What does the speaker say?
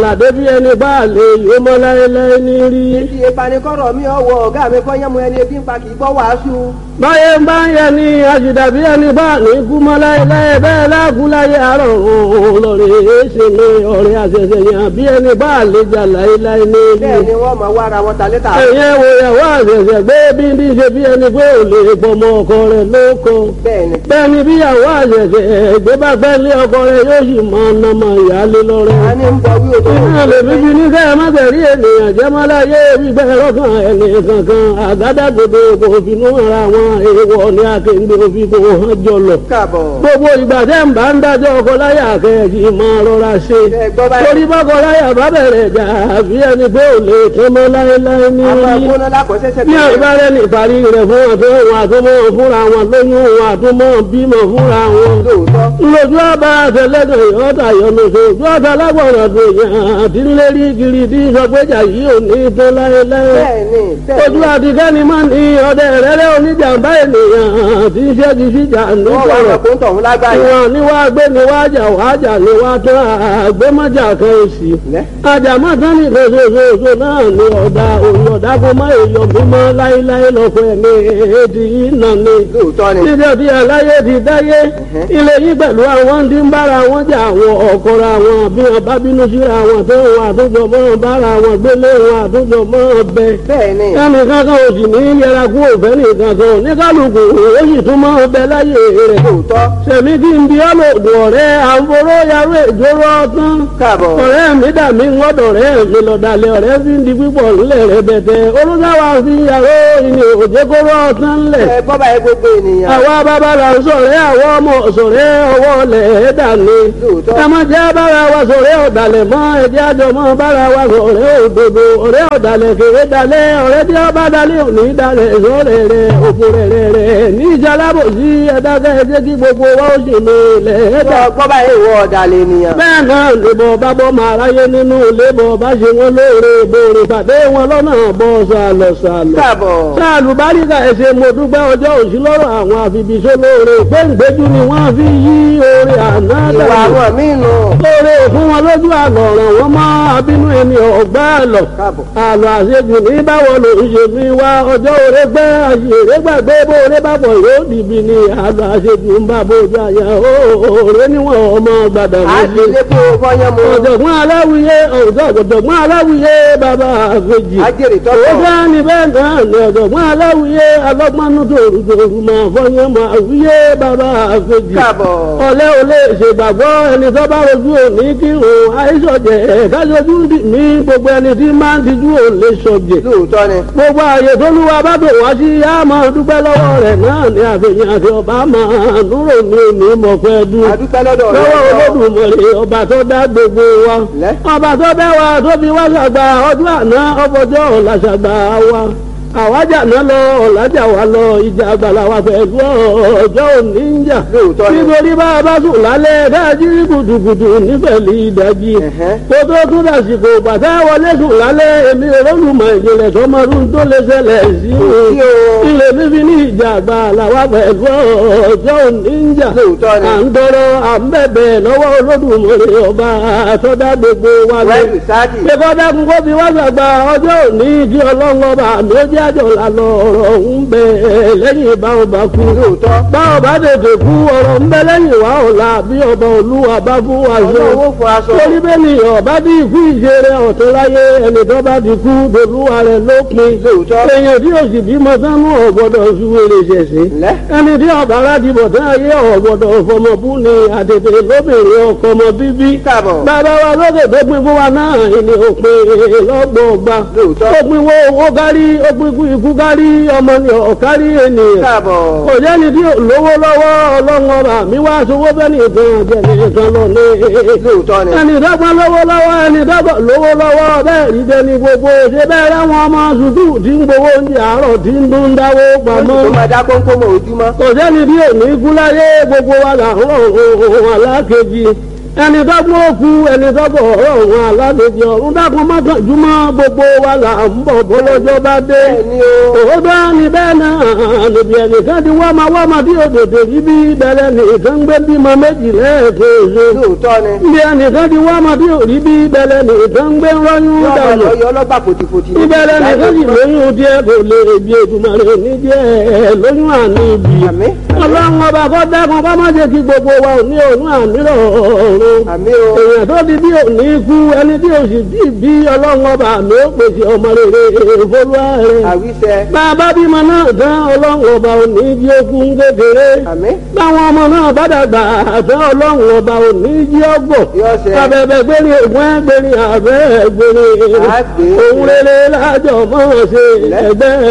tààrà débi ẹni bá lè yó mọ́ láéláé ní rí. Ti ìpanikọ́rọ̀ mi ọwọ́ ọ̀gá mi kọ́ yẹ́mu ẹni ebi ń pa kì í gbọ́ wàásù. báyé ń bá ń yẹ ni àjùdàbí ẹni bá ní kú mọ́ láéláé bẹ́ẹ̀ lágùn láyé àárọ̀ òun lọ́rẹ̀ èéṣe mi ọ̀rẹ́ àṣẹṣẹ yàn bí ẹni bá lè jà láéláé ní rí. Bẹ́ẹ̀ ni wọ́n máa wá ara wọn ta létà. ẹ̀yẹ́ wo ìyàwó àṣẹṣẹ gbé bí bí ṣe bí ẹni pé ò lè pọmọ ọkọ rẹ̀ lóko. Bẹ́ẹ̀ ni. bẹ́ẹ̀ ni bí ìyàwó àṣẹṣẹ gbé bá fẹ́ lé ọkọ rẹ̀ yóò sì mọ ọ̀nàmọ̀ ìyáálé lọ́rẹ́. A ní ń bọ wí òtò Iná lè fi fi ní kẹ́ ẹ má tẹ̀rí ènìyàn jẹ́ má láyé gbígbẹ́ lọ́kàn ẹni kankan àgádágodo kò finú ara wọn èèwọ̀ ní akéǹde òfin kò hàn jọlọ. káàbọ̀. Gbogbo ìgbà tẹ́ ń bá ń dájọ́ ọkọ láyà kẹ́ẹ̀kì máa rọra ṣe. Ẹ gbọ́ báyìí. Torí bọ́kọ láyà bá bẹ̀rẹ̀ jà àbí ẹni pé ò lè tán mọ́ láéláé ní Àwọn orí. agbóná lákọ̀ọ́sẹ́sẹ́ Ní àbárẹ́ ní ìparí rẹ̀ fún àtọ́ wọn àtúmọ̀ fúnra wọn lóyún wọn àtúmọ̀ bímọ fúnra wọn lóòótọ́. lójú ọba àtẹlẹdọ ìhọta yọlọsọ ojú ọta lágbọrọ tó yàn àti ńlẹrí kiri tí sọgbẹjà yìí ò ní tó láéláé Bẹ́ẹ̀ ni. Bẹ́ẹ̀ ojú ni. àtikẹ́ni máa ní ọdẹ rẹrẹ oníjàmbá ènìyàn tí ń ṣẹ́gi síjà Wọ́n wá nítorọ̀ ọkọ̀ ń tọ̀hún lágbáyé. ìwọ̀n ni wàá gbé ni wàá jà wàá jà ni wàá tán àgbémọ́jà kan òsì Lẹ́. àjàmọ́ tán ní ìfẹsọ̀sọ̀sọ̀ náà ní ọ̀dà òun ọ̀dà kó má èèyàn mímọ́ láéláé lọ́kọ̀ ẹ̀mí èdè yìí nà ní Lóòótọ́ ni. níbi ọdí aláyé ti dáyé ilé yìí pẹ̀lú àwọn tí ń bára wọn jà àwọn ọ̀kọ́ra wọn bí wọn bá bínú síra wọn tó wọn àtúntò mọ́ bára wọn gbélé wọn àtúntò mọ́ bẹ. Bẹ́ẹ̀ ni. ẹnì kankan ò sì ní yẹra kú òfẹ́ nìkan kan ní kálukú ó sì tún mọ́ bẹ láyé rẹ̀. Lóòótọ́. sẹ̀mí kí n bí ọlọ́dún ọ̀rẹ́ àǹforó yarú ìjóró ọtán. Káàbọ̀. ọ̀rẹ́ mi dà mí ńgọ́dọ̀ rẹ̀ mi lọ́dàlẹ̀ ọ̀rẹ́ fi ń di pípọ̀ ńlẹ̀ rẹ̀ bẹ̀tẹ̀ olùdáwà fi yàrá ìní òjèkóró ọtán ńlẹ̀ Ẹ gbọ́ báyìí gbogbo ènìyàn. àwa bàbá la ń sọ̀rẹ́ àwọn ọmọ sọ̀rẹ́ ọwọ́ lẹ̀ ẹ́ dàní. Lóòótọ́. ẹ má jẹ́ bára wa sọ̀rẹ́ ọ̀dàlẹ̀ mọ́ ẹ̀jẹ̀ àjọ mọ́ bára wa sọ̀rẹ́ òdodo ọ̀rẹ́ ọ̀dàlẹ̀ kéré dalẹ̀ ọ̀rẹ́ tí ọba dalẹ̀ òní dalẹ̀ sọ̀rẹ́ rẹ̀ òkú rẹ̀ rẹ̀ rẹ̀ ní ìjàlábò sí ẹ̀dákẹ́ ẹ̀jẹ̀ kí gbogbo wa ó sì mi lẹ̀ ẹ́ dà. Gbọ́ gbọ́ báyìí ìwọ ọ̀dàlẹ̀ ènìyàn. bẹ́ẹ̀ náà lèbọ̀ bá bọ́ máa ráyé nínú lébọ̀ bá ṣe wọn lóore ìbòrè pàdé wọn lọ́nà bọ́ sàlọ̀ sàlọ̀ Káàbọ̀. sáàlù báríkà ẹsẹ mo dúpẹ́ ọjọ́ òsì lọ́rọ̀ àwọn àfibìṣẹ́ lóore gbẹ̀ngbẹ́jú ni wọ́n fi yí oore àná Ìwà dànù àwọn míì nù. lóore fún wọn lójú àlọ́ ọ̀ràn wọn mọ́ abínú ẹni ọ̀gbá àlọ́ Káàbọ̀. àlọ́ àṣejù ní báwo ló ń ṣe fi wá ọjọ́ òre gbẹ́ àṣèré gbàgbé bóore bá bọ̀ yóò dìbì ní àlọ́ àṣejù ń bá bójú àyà òòrè níwọ̀n ọmọ gbàdàn A ti méjì lé kó fọ́yán mu. ọ̀jọ̀gbọ́n aláwìyé ọ̀jọ̀gbọ́n aláwìyé bàbá àgbèjì Ajẹ́rìí owó tọ́tọ̀. bá ní bẹ́ẹ̀ náà ní ọ̀jọ̀gbọ́n aláwìyé alọ́gbọ́nú tòrùtòrù máa fọyín máa wíyé bàbá àgbèjì Káàbọ̀. ọ̀lẹ́ ò lè ṣègbàgbọ́ ẹni tó bá rojú òní kírun àìsọ̀jẹ̀ kájọjú dì mí gbogbo ẹni tí máa ń tijú ò lè sọ̀jẹ̀ Lóòótọ́ ni. gbogbo ààyè tó lúwa bá bò wá sí yá máa dúpẹ́ lọ́wọ́ rẹ̀ náà ní àfihàn àti ọba máa núrò ní òní mọ̀pẹ́ dún A dúpẹ́ lọ́dọ̀ rẹ̀. lọ́wọ́ olódùmarè ọba tó dá gbogbo wa Lẹ́. ọba tó bẹ́ wa tó fi wá ṣàgbà ọdún àná ọfọjọ́ ọ̀la ṣàgbà wa àwájà náà lọ ọ̀làjà wa lọ ìjà àgbàlá wa pẹ̀lú ọjọ́ òní ń jà Lóòótọ́ ni. nítorí bá a bá sùn lálẹ́ dájú kùtùkùtù nífẹ̀lì ìdájí Ẹ̀hẹ́. kó tó tún dàsìkò bàtà wọlé sùn lálẹ́ èmi olólùmọ̀ ìjìnlẹ̀ tó máa ń tó lè ṣẹlẹ̀ sí Sí o. ilé fífi ní ìjà àgbàlá wa pẹ̀lú ọjọ́ òní ń jà Lóòótọ́ ni. à ń tọrọ à ń bẹ̀bẹ̀ lọ́wọ́ olódùmarè ọba àtọ́dá gbogbo wa lọ. Wẹ́ẹ̀lì sáàdì. Ṣé dákun kó fi wá sàgbà ọjọ́ òní kí ọlọ́run ọba àmì ó jẹ́ àjọ lànà ọ̀rọ̀ ń bẹ lẹ́yìn ìbáwọn bá kú. Lóòótọ́. Báwọn bá tètè kú ọ̀rọ̀ ń bẹ lẹ́yìn wá ọ̀la bí ọba olúwa bá fún wa sọ. Ọlọ́wọ́ fún aṣọ. Torí bẹ́ẹ̀ ni ọba bí ikú ìṣeré ọ̀tún láyé ẹni tó bá ti kú dolúwa rẹ̀ lópin. Lóòótọ́. Èèyàn tí òsì bímọ sánú ọ̀gbọ́dọ̀ ṣúwèrè ṣẹ̀ṣẹ̀ Lẹ́. ẹni tí ọba aládìí bọ̀ tí ayé ọ̀gbọ̀dọ̀ fọmọbú ni àtètè lóbìnrin ọkọ ọmọ bíbí. Káàbọ̀. bàbá wa lókè tó pin fún wa náà ìní òpin lọ́gbọ̀ọ̀gba. Lóòótọ́. ó pin wo owó kárí ó pin ikú ikú kárí ọmọ ni ọ̀kárí ènìyàn. Káàbọ̀. kò jẹ́ni tí ò lówó lọ́wọ́ ọlọ́run ọba mi wá sowó bẹ́ẹ̀ni ìtàn jẹ̀ni ìtàn lọ ní. Lóòótọ́ ni. ẹni dọ́gba lówó lọ́wọ́ ẹni dọ́gba lówó lọ́wọ́ bẹ́ẹ̀ rí jẹni gbogbo ṣe bẹ́ẹ̀ ráwọn ọmọ sùkúù tí ń gbowó oúnjẹ àárọ̀ tí ń dún dáwó pamọ́ Tó máa dá kónkó mọ́ ojúmọ́. kò sẹ́ni bí òní gúnláyé gbogbo wa là ń rọ̀ ohun alákejì ẹni tó gbọ́ òkú ẹni tó bọ̀ ọ̀rọ̀ òun aládèjì ọ̀run dákun mọ́kànjúmọ́ gbogbo wa là ń bọ̀ bọ́lọ́jọ́ bá dé. Bẹ́ẹ̀ni o. òótọ́ ni bẹ́ẹ̀ náà níbi ẹnìkan ti wá máa wá máa bí òdòdó rí bí bẹ̀rẹ̀ nìkan gbé bímọ méjì lẹ́ẹ̀kejì. lóòótọ́ ni. níbi ẹnìkan ti wá máa bí òrí bí bẹ̀rẹ̀ nìkan gbé rọ́yún yọ ọmọ dànù. lọ yọ ọlọ́gbà fòtìfòtì. ìbẹ̀rẹ̀ nìkan sì lóyún díẹ̀ kò lè bí ètùmọ̀rẹ́ ní díẹ̀ lóyún àní ibi. Àmín. ọlọ́run ọba kọ́ dákun kọ́ má jẹ́ kí gbogbo wa ò ní òun àmírọ̀ ọ̀run àmì o. èèyàn tó di bí òní kú ẹni tí o sì bí bí ọlọ́run ọba mi ó pèsè ọmọ rere ìfolúwa rẹ̀. àwíṣẹ. bàbá bímọ náà tán ọlọ́run ọba òní jí okun kékeré. àmì. báwọn ọmọ náà bá dàgbà tán ọlọ́run ọba òní jí ọgbọ̀. Yóò ṣe. abẹ́bẹ́ gbérí ògùn ẹgbẹ́rin àbẹ́ gbérí. Àgbè. òun rere lájọ mọ́ ṣe ẹgbẹ́